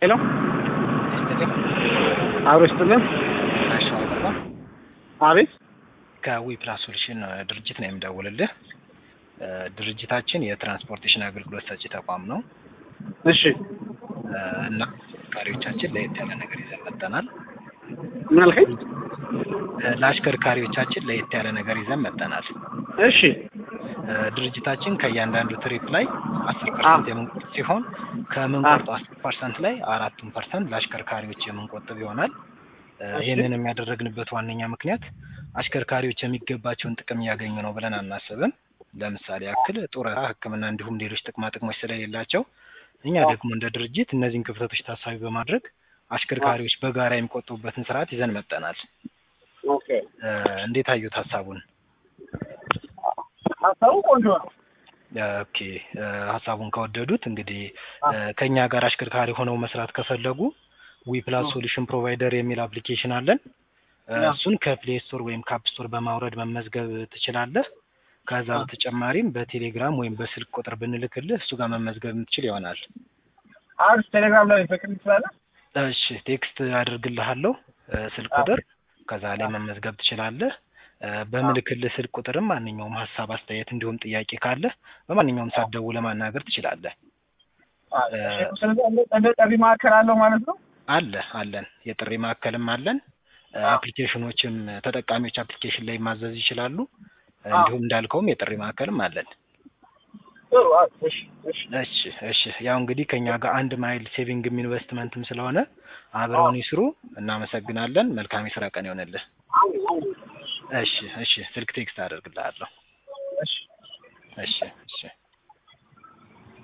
ሄሎ አብሮ ይስጥልን። አቤት ከዊ ፕላስ ሶሉሽን ድርጅት ነው የምደውልልህ። ድርጅታችን የትራንስፖርቴሽን አገልግሎት ሰጪ ተቋም ነው እሺ እና አሽከርካሪዎቻችን ለየት ያለ ነገር ይዘን መጥተናል። ምን አልከኝ? ለአሽከርካሪዎቻችን ለየት ያለ ነገር ይዘን መጥተናል። እሺ ድርጅታችን ከእያንዳንዱ ትሪፕ ላይ አስር ፐርሰንት የምንቆጥብ ሲሆን ከምንቆርጠው አስር ፐርሰንት ላይ አራቱን ፐርሰንት ለአሽከርካሪዎች የምንቆጥብ ይሆናል። ይህንን የሚያደረግንበት ዋነኛ ምክንያት አሽከርካሪዎች የሚገባቸውን ጥቅም እያገኙ ነው ብለን አናስብም። ለምሳሌ ያክል ጡረታ፣ ሕክምና እንዲሁም ሌሎች ጥቅማ ጥቅሞች ስለሌላቸው እኛ ደግሞ እንደ ድርጅት እነዚህን ክፍተቶች ታሳቢ በማድረግ አሽከርካሪዎች በጋራ የሚቆጥቡበትን ስርዓት ይዘን መጠናል። ኦኬ እንዴት አዩት ሀሳቡን? ሀሳቡ ቆንጆ ነው። ኦኬ ሀሳቡን ከወደዱት እንግዲህ ከኛ ጋር አሽከርካሪ ሆነው መስራት ከፈለጉ ዊ ፕላስ ሶሉሽን ፕሮቫይደር የሚል አፕሊኬሽን አለን። እሱን ከፕሌይ ስቶር ወይም ከአፕ ስቶር በማውረድ መመዝገብ ትችላለህ። ከዛ በተጨማሪም በቴሌግራም ወይም በስልክ ቁጥር ብንልክልህ እሱ ጋር መመዝገብ የምትችል ይሆናል። አሪፍ ቴሌግራም ላይ ፍቅር ትችላለህ? እሺ ቴክስት አድርግልሃለሁ ስልክ ቁጥር ከዛ ላይ መመዝገብ ትችላለህ። በምልክልህ ስልክ ቁጥርም ማንኛውም ሀሳብ፣ አስተያየት እንዲሁም ጥያቄ ካለ በማንኛውም ሰዓት ደውለህ ማናገር ትችላለህ። ስለዚህ እንደ ጥሪ ማዕከል አለው ማለት ነው? አለ አለን። የጥሪ ማዕከልም አለን። አፕሊኬሽኖችም ተጠቃሚዎች አፕሊኬሽን ላይ ማዘዝ ይችላሉ። እንዲሁም እንዳልከውም የጥሪ ማዕከልም አለን። እሺ እሺ። ያው እንግዲህ ከኛ ጋር አንድ ማይል ሴቪንግም ኢንቨስትመንትም ስለሆነ አብረውን ይስሩ። እናመሰግናለን። መልካም የስራ ቀን ይሆንልህ። እሺ እሺ። ስልክ ቴክስት አደርግልሃለሁ። እሺ እሺ።